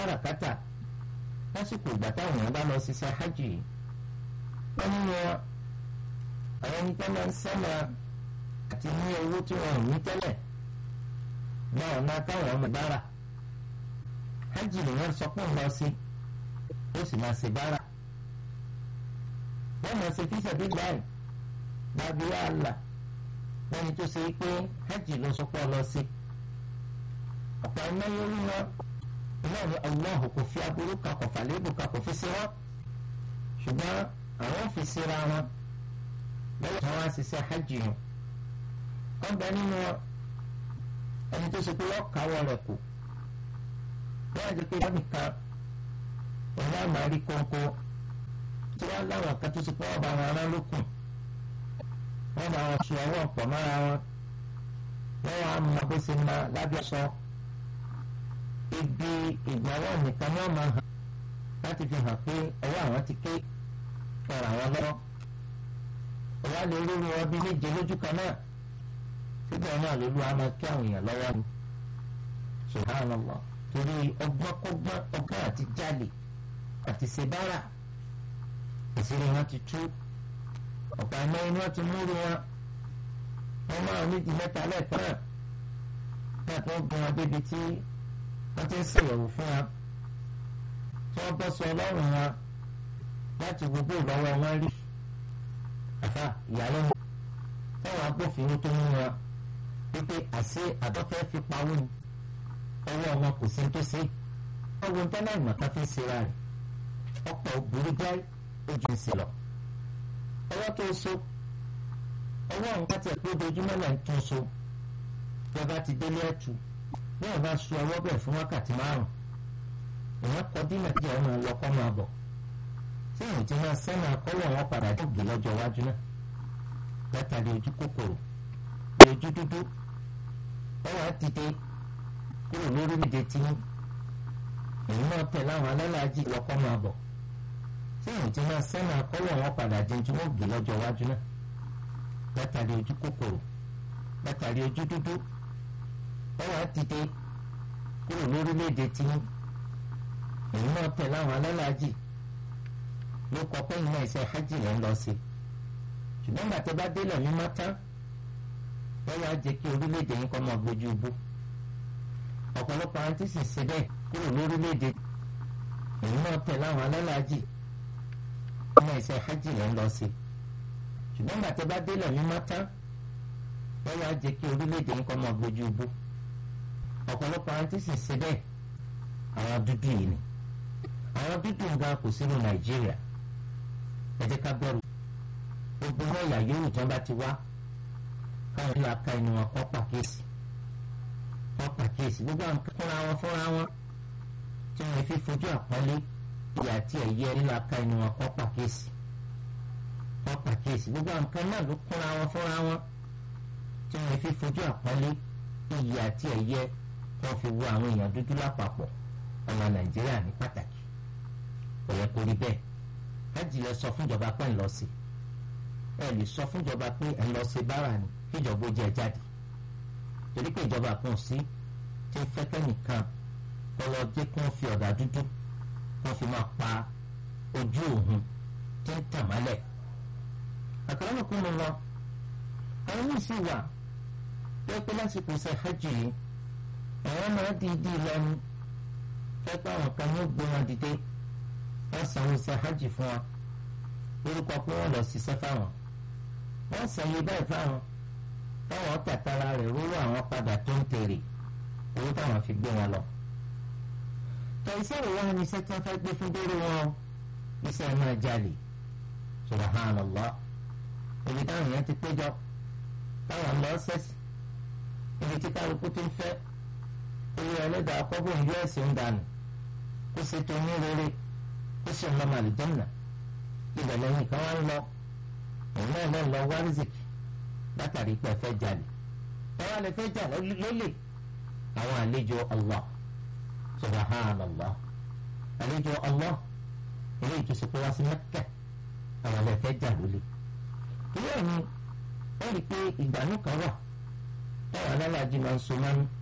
káràkátà lásìkò ìgbà táwọn èèyàn bá lọ ṣiṣẹ́ hajj yìí wọ́n nínú wọn àwọn ẹni tó máa ń sẹ́nà àti ní owó tí wọn ò ní tẹ́lẹ̀ náà náà táwọn ọmọ bára hajj nìyẹn sọ pé ń lọ sí ó sì máa ṣe bára wọ́n máa ṣe fíṣà bí gbáyìí gbàgbé àlà lẹ́ni tó ṣe pé hajj ló sọ pé ọ lọ sí ọ̀pọ̀ ẹ̀mẹ́yẹ orí wọn náà ni Allah kò fi aburú kan kò fàlébù kan kò fi sí wọn ṣùgbọ́n àwọn fi síra wọn lẹ́yìn tí wọ́n á ṣiṣẹ́ hajj yẹn wọ́n bẹ nínú ẹni tó ṣe pé wọ́n káwọ́ rẹ̀ kù wọ́n á jẹ́ pé wọ́n nìkan òun á máa rí kónkó tí wọ́n láwọn kan tó ṣe pé wọ́n bá wọn rán lókun wọ́n bá wọn ṣe ọwọ́ pọ̀ mọ́ra wọn wọ́n wá mọ bó ṣe máa lábẹ́ sọ ibi ìgbàwọ́ nìkan ni wọ́n máa hàn láti fi hàn pé ọwọ́ àwọn ti ké ọ̀rọ̀ àwọn lọ́wọ́ ọwọ́ lè rí wọn bí méje lójú kan náà síbẹ̀ náà lólu á máa kí àwọn èèyàn lọ́wọ́ ni subhanallah torí ọgbọ́n kọ́gbọ́n ọgbọ́n àti jalè àti ṣèbára ìṣeré wọn ti tú ọ̀pọ̀ àmọ́ inú wọn ti múru wọn wọ́n máa nídìí mẹ́ta lẹ́ẹ̀kan náà náà tó ń gun wọn débi tí wọ́n ti ń ṣèyẹ̀wò fún wọn tí wọ́n bọ́ sọ ọlọ́run wọn láti gbogbo ìlọ́wọ́ wọn rí àfa ìyàlẹ́nu táwọn agbófinró tó mú wọn wípé àṣé àdọ́fẹ́ fi pawó ni ọwọ́ wọn kò sí tó ṣe wọ́n wo tẹ́lẹ̀ ìmọ̀ká fi ń ṣera rẹ̀ ọ̀pọ̀ òbúrú jáì ojú ń ṣe lọ ọwọ́ tó so ọwọ́ nǹkan tẹ̀ pé ojoojúmọ́ náà ń tún so bí ọba ti délé ẹ̀tù bí ọba so ọwọ́ bẹ̀ fún wákàtí márùn ìwọ́n kọ dínà kí ọmọ ọlọ́kọ́ máa bọ̀ tí ìwọ̀n ti máa sẹ́nà akọ́wọ́ wọn padà dóògì lọ́jọ́ iwájú náà látàrí ojú kòkòrò ojú dúdú ọwọ́ á dìde kúrò lórílẹ̀‐èdè tí èyí náà tẹ̀ láwọn alálàájì lọ́kọ́ máa bọ̀ tí ìwọ̀n ti máa sẹ́nà akọ́wọ́ wọn padà di ojú ògì lọ́jọ́ iwájú náà látàrí ojú kòkòrò látàrí ojú dúdú ọwọ́ á dìde kúrò lórílẹ̀‐èdè tí èyí náà tẹ̀ láwọn alálàájì ló kọ pé iná iṣẹ́ hajj lẹ́ ń lọ sí ṣùgbọ́n gbàtẹ́ bá délẹ̀ mímọ́ tán wọ́n wá jẹ́ kí orílẹ̀-èdè yín kọ́ máa gbójú bú ọ̀pọ̀lọpọ̀ àwọn tí sì ṣe bẹ́ẹ̀ kúrò lórílẹ̀-èdè èyí náà tẹ̀ láwọn alálàájì iná iṣẹ́ hajj lẹ́ ń lọ sí ṣùgbọ́n gbàtẹ́ bá délẹ̀ mímọ́ tán wọ́n wá jẹ́ kí orílẹ̀-èdè yín kọ́ máa gbójú bú ọ̀pọ̀lọpọ̀ àwọn tí sì ṣe bẹ́ẹ̀ àwọn dúdú yìí ni àwọn dúdú nǹkan kò sínú nàìjíríà ẹ jẹ́ ká gbọ́rù gbogbo wọn ìyá yòówù tí wọ́n bá ti wá káwọn ìlú aka inú wọn kọ́ pàkíyèsí kọ́ pàkíyèsí gbogbo àwọn fúnra wọn fúnra wọn tí wọ́n fi fojú àpọ́nlé ìyá tí ẹ̀yẹ ìlú aka inú wọn kọ́ pàkíyèsí kọ́ pàkíyèsí gbogbo àwọn kan náà ló kúnra wọn fúnra wọn tí wọ́n fi fojú àpọ́nlé ìyá tí ẹ̀yẹ wọ́n fi wo àwọn èèyàn dúdú lápapọ̀ ọmọ nàìjíríà ní pàtàkì kò yẹ kó rí bẹ́ẹ̀ hajj lẹ sọ fúnjọba pé ń lọ sí ẹ lè sọ fúnjọba pé ń lọ sí bára ni kíjọba ó jẹ jáde torí pé ìjọba kan sí tí ń fẹ́ kẹ́nìkan lọ́wọ́ jẹ́ kí wọ́n fi ọ̀dà dúdú wọ́n fi máa pa ojú òun tí ń tàn mọ́lẹ̀ àkàrà kún mi lọ àwọn yìí sì wà wọ́n pé lásìkò ṣe hajj yìí àwọn máa di ìdí ìlọrin fẹ́ pé àwọn kan ní gbé wọn dìde wọ́n sanwó iṣẹ́ hajj fún wa lórúkọ pé wọ́n lọ ṣiṣẹ́ fáwọn wọ́n sẹ́yìn báyìí fáwọn táwọn tàtàrà rẹ̀ rówó àwọn padà tó ń tèrè owó táwọn fi gbé wọn lọ. tẹ̀síṣẹ́ ìwọ ni iṣẹ́ tí wọ́n fẹ́ gbé fún dérò wọn iṣẹ́ náà jalè subhanallah ibi táwọn èèyàn ti péjọ táwọn lọ sẹ́sì ibi tí kálukú ti ń fẹ́ owó ẹlẹ́dàá kọ́bọ̀ ń yọ ẹ̀sìn ń dànù kó ṣe tó ní rere kó ṣe ọmọ màlìjọ́nà ibẹ̀ lẹ́yìn kan wá ń lọ òun náà lọ lọ wá rìsìkì látàrí pé ẹ fẹ́ jalè ẹ wá lè fẹ́ jà lólè àwọn àlejò Allah subhanallah àlejò Allah ilé ìtòsí pé wá sí Mẹ́kà àwọn lè fẹ́ jà lólè ilé ẹ̀mí wọ́n rí i pé ìgbàanú kan wà táwọn alálàájì máa ń so mánú